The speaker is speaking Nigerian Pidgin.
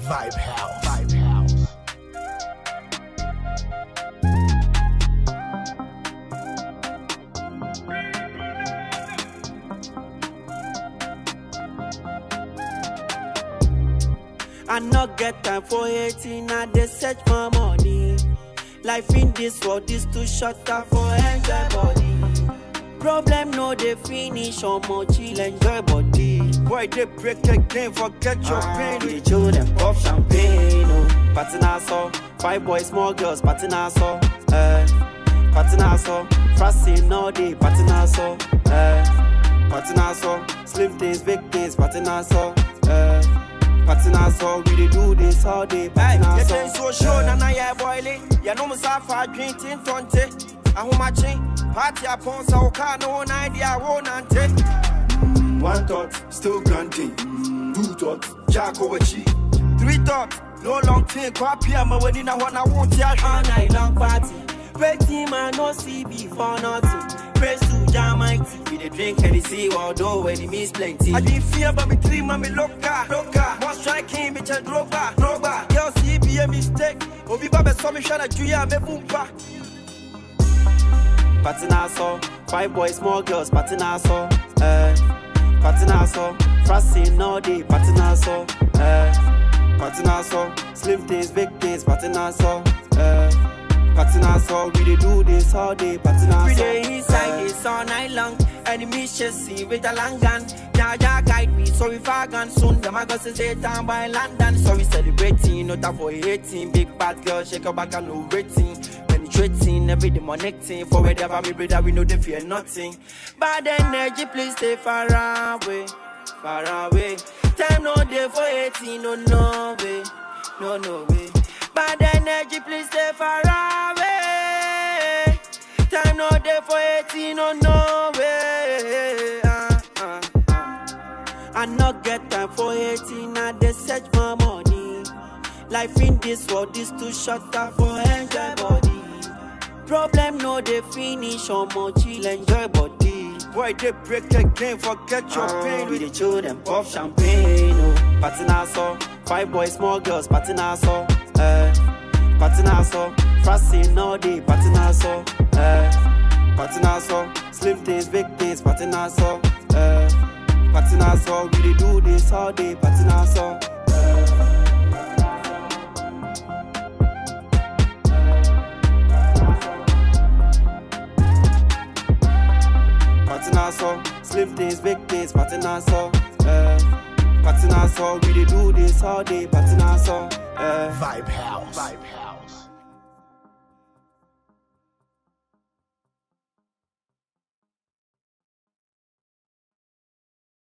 Vibe House. Vibe House. I not get time for hating, I dey search for money. Life in this world is too short time for enjoy body. Problem no dey finish, omo chill enjoy body. Boy, they break again, forget your Ah, pain. we dey chill them pop champagne, oh. Party na so, five boys, small girls, party na so, eh. Party na so, fasting all day, party na so, eh. Party na so, slim things, big things, party na so, eh. Party na so, we dey do this all day, party na You so. can so show na na yeah boiling. You know me safa drinking tonte. Ahumachi, party upon so car no one idea won't ante. One thought, still granting. Two thoughts, Jack over cheek. Three thoughts, no long thing. Kwa pia ma when in a one I won't ya. all night long party. Waiting man no see before nothing. Praise to Jah mighty. We dey drink and see although enemies plenty. I didn't fear but me three mommy loca, loca. One striking bitch a droga, droga. Girl see be a mistake. Obi babe saw me shana juya me bumpa. Party na so, five boys, small girls, party na so, eh. Party na so, fasting all day, party na so, eh. Party na so, slim things, big things, party na so, eh. Party na so, we dey do this all day, party na so. We dey inside this all night long, enemies chasing with a long gun. Jah Jah guide me, so if I gone soon, them I go say stay down by London. So we celebrating, not time for hating. Big bad girl, shake your back and no rating. Penetrating, every day connecting. For wherever me brother, we know they fear nothing. Bad energy, please stay far away, far away. Time no day for hating, no no way, no no way. Bad energy, please stay far away. Time no day for hating, no no way. Ah, ah, ah. I not get time for hating, I dey search for money. Life in this world is too short time for enjoy body. Problem no dey finish, omo chill enjoy body. Boy, they break again, forget your Ah, pain. we dey chill them pop champagne, oh. Party na so, five boys, small girls, party na so, eh. Party na so, fasting all day, party na so, eh. Party na so, slim things, big things, party na so, eh. Party na so, we dey do this all day, party na so. Party na so, slim things, big things, party na so, eh. Party na so, we dey do this all day, party na so, eh. Vibe House. Vibe House.